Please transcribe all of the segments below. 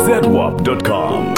zedwap.com.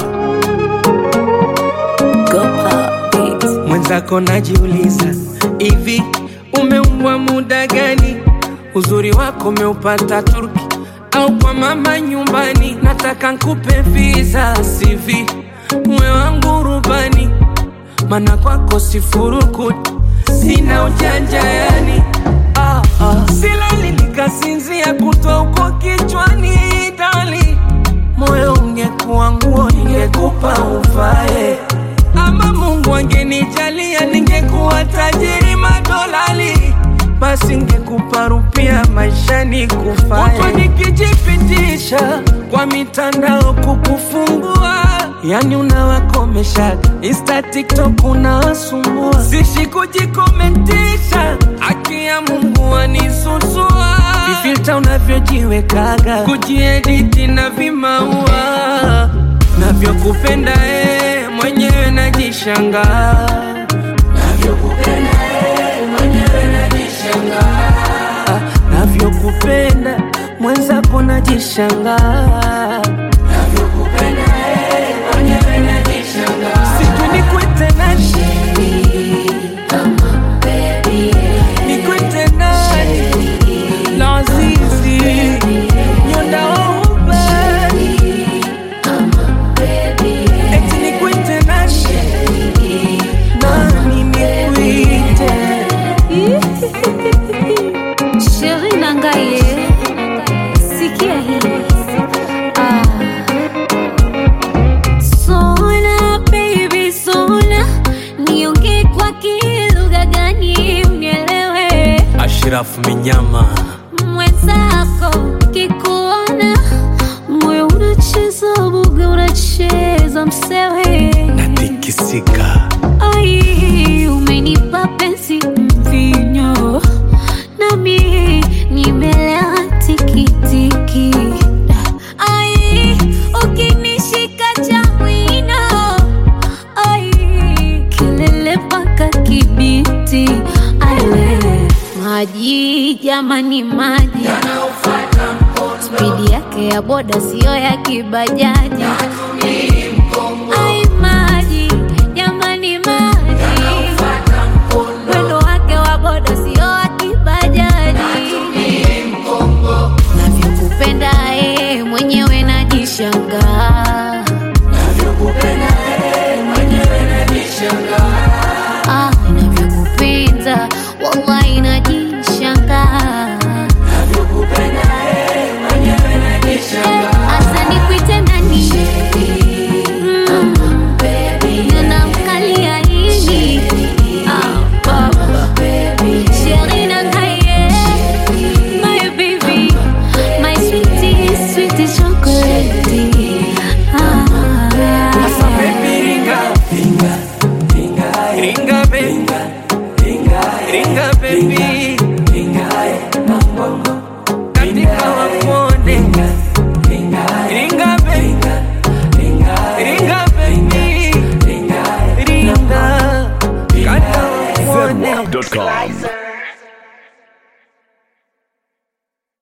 Mwenzako najiuliza hivi, umeumbwa muda gani? Uzuri wako umeupata Turki au kwa mama nyumbani? Nataka nkupe visa CV, mwe wangu rubani, mana kwako sifurukuti, sina ujanja yani ah, ah. Silali nikasinzia kutwa huko kichwani dali, moyo ungekuwa nguo ningekupa uvae ama Mungu angenijalia ningekuwa tajiri madolali, basi ngekupa rupia maishani kufae. Huku nikijipitisha kwa mitandao kukufungua, yani unawakomesha Insta, TikTok unawasumbua, sishi kujikomentisha, haki ya Mungu anisusua, vifilta unavyojiwekaga, kujiediti na vimaua navyokupenda eh, mwenyewe najishangaa navyokupenda eh, mwenyewe najishangaa ah, navyokupenda mwenzako najishangaa navyokupenda eh, mwenyewe najishangaa sijui nikwite nani nikwite nani lazizi nyondaouba eti nikwite nani nani nikwite Sheri Nangaye, sikia hii. Ah. Sona baby sona, niongee kwa kilugha gani unielewe? Ashraf Minyama Mwenzako kikuona moyo unacheza buga, unacheza msewe natikisika Ai, umenipa penzi mvinyo, nami nimelewa tikitiki. Ai, ukinishika cha mwino, ai, kelele mpaka Kibiti. Ai, we, maji jamani, maji spidi yake ya boda siyo ya kibajaji. Ai, maji jamani, maji mwendo wake wa boda sio wa kibajaji. Navyokupenda eh,